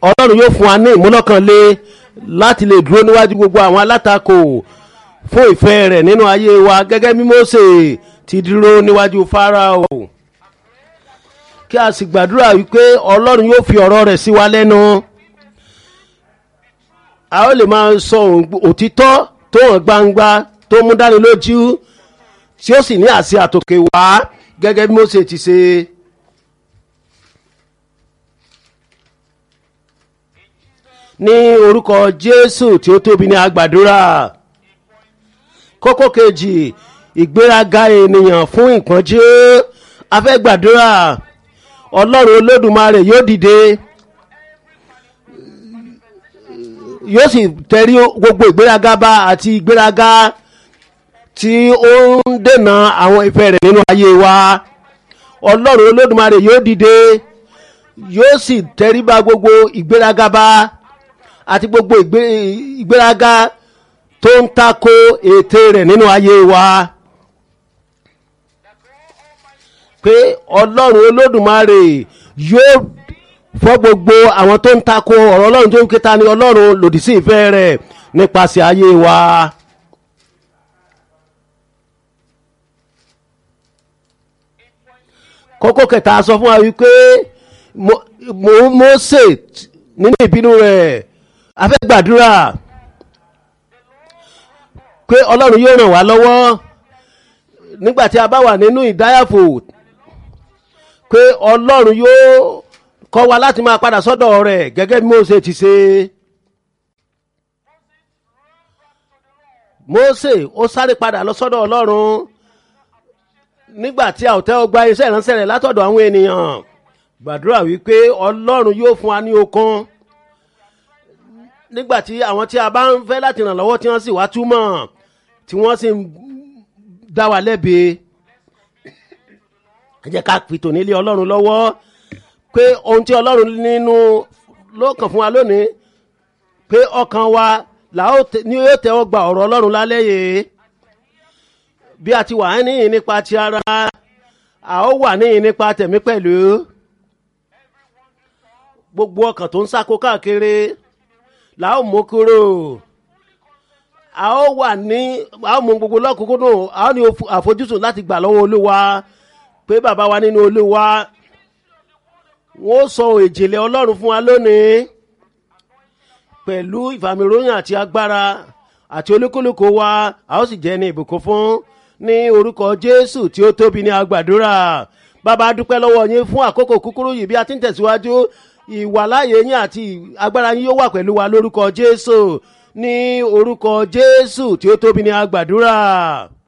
ọlọ́run yóò fún wa ní ìmúlọ́kànlé láti lè dúró níwájú gbogbo àwọn alátakò fún ìfẹ́ rẹ̀ nínú ayé wa gẹ́gẹ́ bí Mósè ti dúró níwájú Fáráò kí a sì gbàdúrà wípé ọlọ́run yóò fi ọ̀rọ̀ rẹ̀ sí wa lẹ́nu a ó lè máa sọ òtítọ́ tó hàn gbangba tó mú dání lójú tí ó sì ní àṣẹ àtòkè wá gẹ́gẹ́ bí Mósè ti ṣe. ní orúkọ Jésù tí ó tóbi ní agbàdúrà kókó kejì ìgbéraga ènìyàn fún ìpọ́njú a fẹ́ gbàdúrà Ọlọ́run Olódùmarè yóò dìde yóò sì tẹrí gbogbo ìgbéraga bá àti ìgbéraga tí ó ń dènà àwọn ìfẹ́ rẹ̀ nínú ayé wa Ọlọ́run Olódùmarè yóò dìde yóò sì tẹrí bá gbogbo ìgbéraga bá àti gbogbo ìgbéraga tó ń tako ète rẹ̀ nínú ayé wa pé ọlọ́run olódùmarè yóò fọ́ gbogbo àwọn tó ń tako ọ̀rọ̀ ọlọ́run tó ń kéta ní ọlọ́run lòdì sí ìfẹ́ rẹ̀ nípasẹ̀ ayé wa. kókó kẹta sọ fún wa wípé Mósè nínú ìbínú rẹ̀ a fẹ́ gbàdúrà pé ọlọ́run yóò ràn wá lọ́wọ́ nígbà tí a bá wà nínú ìdáyàfò pé ọlọ́run yóò kọ́ wa láti máa padà sọ́dọ̀ rẹ̀ gẹ́gẹ́ bí Mósè ti ṣe. Mósè ó sáré padà lọ sọ́dọ̀ ọlọ́run nígbà tí a ò tẹ́wọ́ gba iṣẹ́ ìránṣẹ́ rẹ̀ látọ̀dọ̀ àwọn ènìyàn gbàdúrà wípé ọlọ́run yóò fún wa ní okun nígbàtí àwọn tí a bá ń fẹ́ láti ràn lọ́wọ́ tí wọ́n sì wá túmọ̀ tí wọ́n sì ń dá wa lẹ́bi ẹ jẹ́ ká fi tòní lé ọlọ́run lọ́wọ́ pé ohun tí ọlọ́run nínú ló kàn fún wa lónìí pé ọkàn wa ni yóò tẹ́wọ́ gba ọ̀rọ̀ ọlọ́run lálẹ́ yìí bí a ti wà níyìn nípa ti ara a ó wà níyìn nípa tẹ̀mí pẹ̀lú gbogbo ọkàn tó ń sáko káàkiri la ó mú kúrò a ó wà ní a ó mú gbogbo lọ́kùnkúndùn a ó ní àfojúsùn láti gbà lọ́wọ́ olúwa pé bàbá wa nínú olúwa wọ́n sọ ìjìnlẹ̀ ọlọ́run fún wa lónìí pẹ̀lú ìfàmìròyìn àti agbára àti olúkúlùkù wa a ó sì jẹ́ ní ìbùkún fún ní orúkọ jésù tí ó tóbi ní agbàdúrà bàbá dúpẹ́ lọ́wọ́ yín fún àkókò kúkúrú yìí bí a ti ń tẹ̀síwájú ìwàláyé yín àti agbára yín yóò wà pẹ̀lú wa lórúkọ jésù ní orúkọ jésù tí ó tóbi ní agbàdúrà.